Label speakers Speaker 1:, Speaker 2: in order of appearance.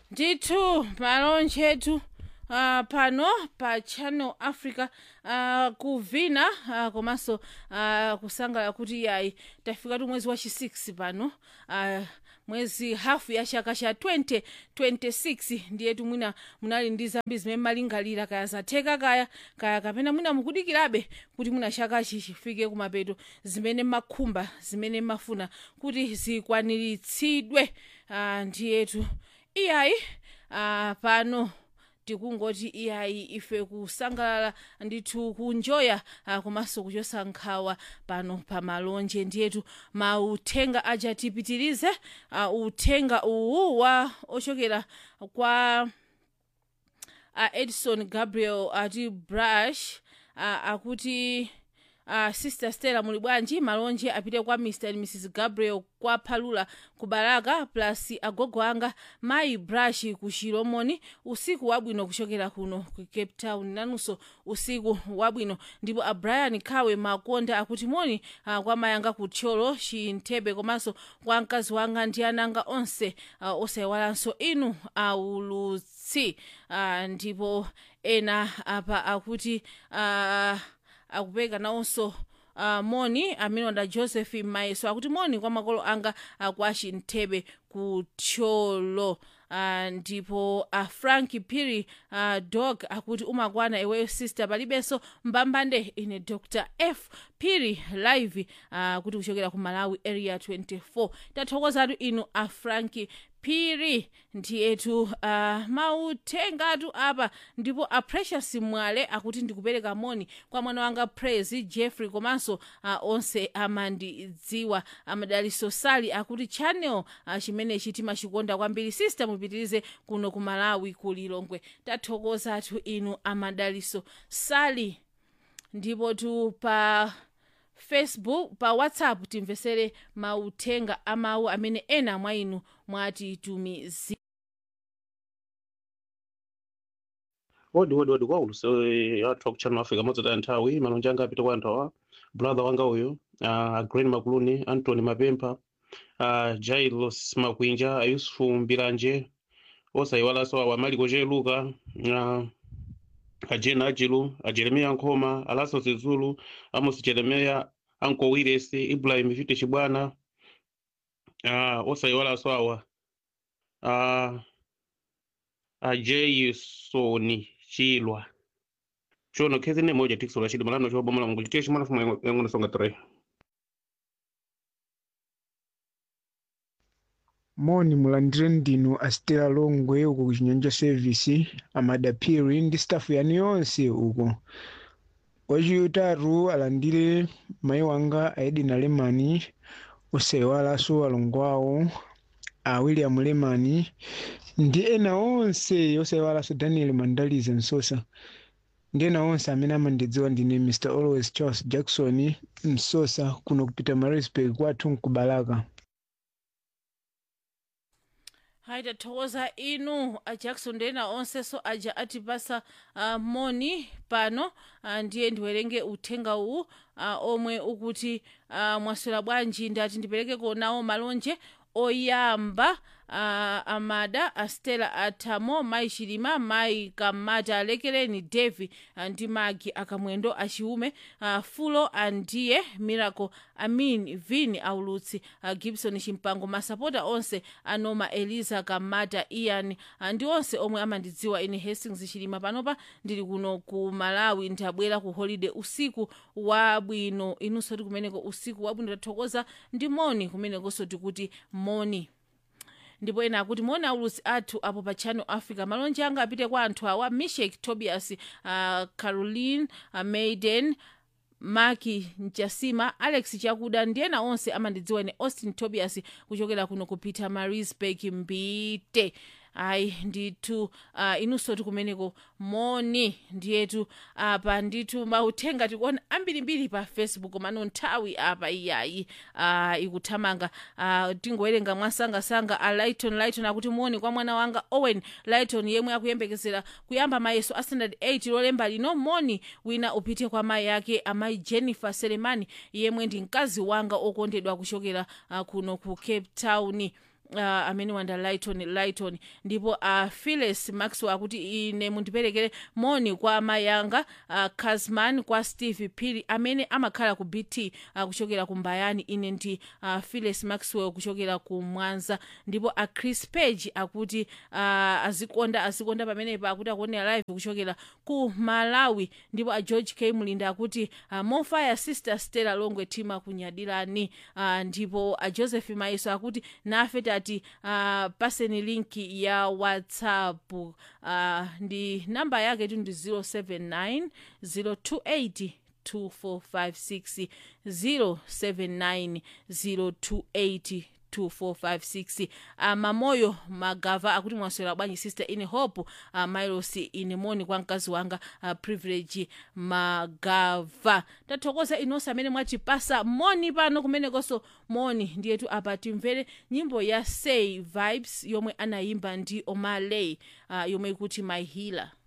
Speaker 1: ndithu malonje etu uh, pano pa channel africa uh, kuvina uh, komanso uh, kusangalala kuti yayi tafikatu mwezi wa chi 6 pano uh, mwezi hafu ya chaka cha 2026 ndiyetu mwina munali ndi zambiri zimene malingalira kaya zatheka kaya kaya kapena mwina mukudikirabe kuti mwina chakachi chifike kumapeto zimene makhumba zimene mafuna kuti zikwaniritsidwe uh, ndiyetu iyayi uh, pano tikungoti iyayi ife kusangalala ndithu kunjoya uh, komanso kuchosa nkhawa pano pa malonje ndiyetu mauthenga aja tipitirize uh, uthenga uwu wa ochokera kwa uh, edison gabriel ati brush uh, akuti uh, sister stella muli bwanji malonje apite kwa mr and mrs gabriel kwa phalula ku baraka plus agogo anga mayi brush ku chilomoni usiku wabwino kuchokera kuno ku cape town nanunso usiku wabwino ndipo a brian khawe makonda akuti moni uh, kwa mayanga ku tcholo chinthebe komanso kwa mkazi wanga ndi ananga onse uh, osayiwalanso inu aulutsi uh, ndipo ena apa akuti uh, akupeka nawonso uh, moni amenonda joseph maiso akuti moni kwa makolo anga uh, kwa chinthebe ku tcholo uh, ndipo uh, frank piri uh, dog akuti umakwana iweyo sister palibenso mbambande ine dr f piri live uh, kuti kuchokera ku malawi area 24 tathokozatu inu a frank phiri ndiyetu uh, mauthengatu apa ndipo a precious mwale akuti ndikupereka moni kwa mwana wanga praise jeffrey komanso uh, onse amandidziwa amadaliso sali akuti channel uh, chimenechi timachikonda kwambiri sister mupitirize kuno ku malawi ku lilongwe tathokozatu inu amadaliso sali ndipo tu pa facebook pa whatsapp timvesere mauthenga amawu amene ena mwa inu mwatitumizira
Speaker 2: wodi wodi wodi kwaulusi athu akuchannel africa modzataya nthawi malonje anga apita kwa anthu awa brother wanga uyu uh, green makuluni antony mapempha uh, jailos makwinja ayusufu mbiranje osayiwalanso awa maliko cheluka uh, ajena ajilu ajeremiya nkhoma alaso zizulu amos jeremeya anko wiresi ibrahim vite chibwana uh, osayiwalanso awa uh, ajeisoni chilwa chono khezi ne moja tikisola chidi malano chobomola mungu chitiye chimwana fuma yangono songa 3
Speaker 3: moni mulandire ndinu astela longwe uko ku chinyanja service amadapiri ndi staff yanu yonse uko wachitatu alandire mayi wanga aedina lemani osayiwalanso alongo awo a william lemani ndi ena onse osayiwalanso daniel mandalize msosa ndi ena onse amene amandidziwa ndine mr always charles jackson msosa kuno kupita marisburg kwathu nkubalaka
Speaker 1: hayi tathokoza inu a jackson ndi ena onsenso aja atipasa uh, moni pano uh, ndiye ndiwerenge uthenga uwu uh, omwe ukuti uh, mwaswera bwanji ndati ndipereke konawo malonje oyamba uh, amada astela atamo mayi chilima mayi kamata alekereni devi uh, ndi magi akamwendo achiume uh, fulo andiye miracle amin vin aulutsi uh, gibson chimpango masapota onse anoma eliza kamata ian uh, ndi onse omwe amandidziwa ine hastings chilima panopa ndili kuno ku malawi ndabwera ku holiday usiku wabwino inunso ti kumeneko usiku wabwino tathokoza ndi moni kumenekonso tikuti moni ndipo ena akuti moni aulutsi athu apo pa channel africa malonje anga apite kwa anthu awa mishek tobias uh, caroline uh, maiden maki mchasima alex chakuda ndi ena onse amandidziwa ine austin tobias kuchokera kuno kupita marisburg mbite ayi ndithu uh, inunso tikumeneko moni ndiyetu apa ndithu mauthenga tikuona ambirimbiri pa facebook mano nthawi apa iyayi uh, ikuthamanga uh, tingowerenga mwasangasanga a lighton lighton akuti moni kwa mwana wanga owen lighton yemwe akuyembekezera kuyamba mayeso a standard 8 lolemba lino moni wina upite kwa mayi yake amayi jennifer selemani yemwe ndi mkazi wanga okondedwa kuchokera uh, kuno ku cape town uh, amene wanda lighton lighton ndipo uh, phyllis maxwell akuti ine mundiperekere moni kwa amayi anga uh, casman kwa steve phiri amene amakhala ku bt uh, kuchokera ku mbayani ine ndi uh, phyllis maxwell kuchokera ku mwanza ndipo a chris page akuti uh, azikonda azikonda pamenepa akuti akuonera live kuchokera ku malawi ndipo a george k mlinda akuti uh, mofaya sister stella longwe tima kunyadirani uh, ndipo a joseph maiso akuti nafe tati uh, paseni linki ya whatsapp uh, ndi namba yake tu ndi 079 028 2456 079 028 2456 uh, mamoyo magava akuti mwaswera bwanji sister ine hope uh, milos ine moni kwa mkazi wanga uh, privilege magava tathokoza inonse amene mwatipasa moni pano kumenekonso moni ndiyetu apa timvere nyimbo ya say vibes yomwe anayimba ndi omaley uh, yomwe ikuti my healer